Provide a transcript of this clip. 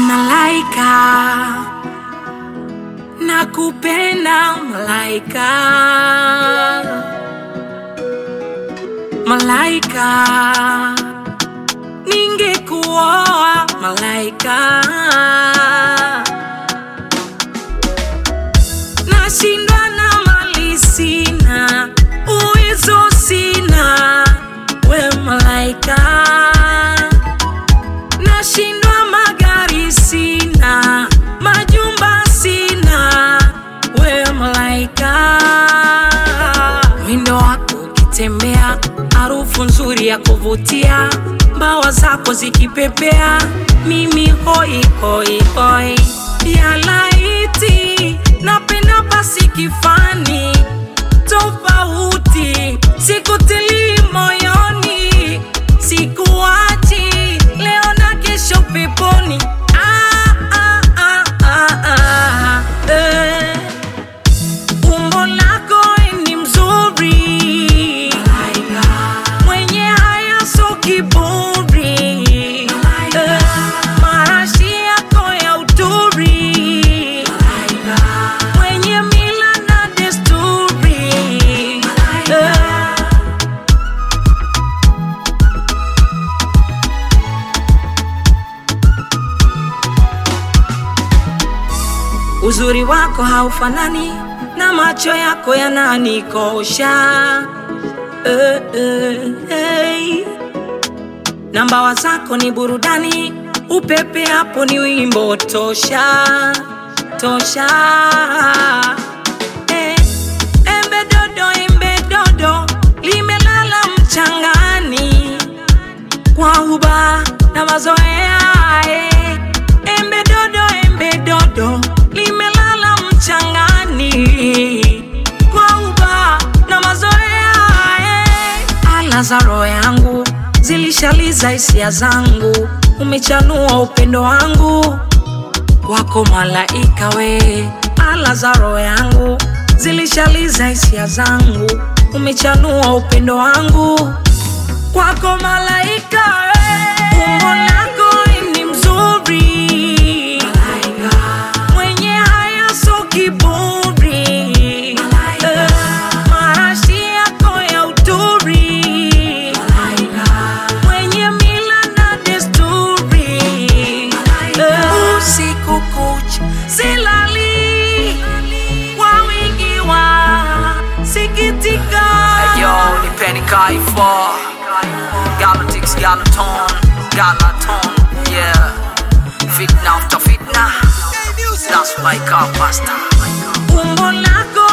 Malaika, nakupenda malaika, malaika, ningekuoa malaika, nashindwa na mali sina, uwezo sina, we malaika nashindwa magari sina, majumba sina, we malaika. Mwindo wako ukitembea, harufu nzuri ya kuvutia, mbawa zako zikipepea, mimi hoi hoi hoi, ya laiti napenda basi kifani tofauti, sikutilii moyoni, sikuachi leo na kesho peponi. Ah, ah, ah, ah, ah, eh. Umbo lako ni mzuri, mwenye haya so kiburi, eh. marashi yako ya uturi, mwenye mila na desturi, eh. Uzuri wako haufanani na macho yako yananikosha eh, eh, hey. Na mbawa zako ni burudani, upepe hapo ni wimbo tosha tosha. Eh, embe dodo, embe dodo limelala mchangani kwa huba na mazoea eh. Embe dodo, embe dodo limelala mchangani kwa huba na mazoea eh. Ala za roho yangu zilishaliza hisia zangu, umechanua upendo wangu wako malaika we, ala za roho yangu zilishaliza hisia zangu, umechanua upendo wangu kwako malaika we. Umbo lako ni mzuri mwenye haya so kiburi Eh, marashi yako ya uturi mwenye mila na desturi Eh, usiku kucha silali kwa wingi wa sikitika Yo, ni Penny Kaifa Galactics, Galaton, Galaton, yeah Fitna after fitna That's my car pasta umbo lako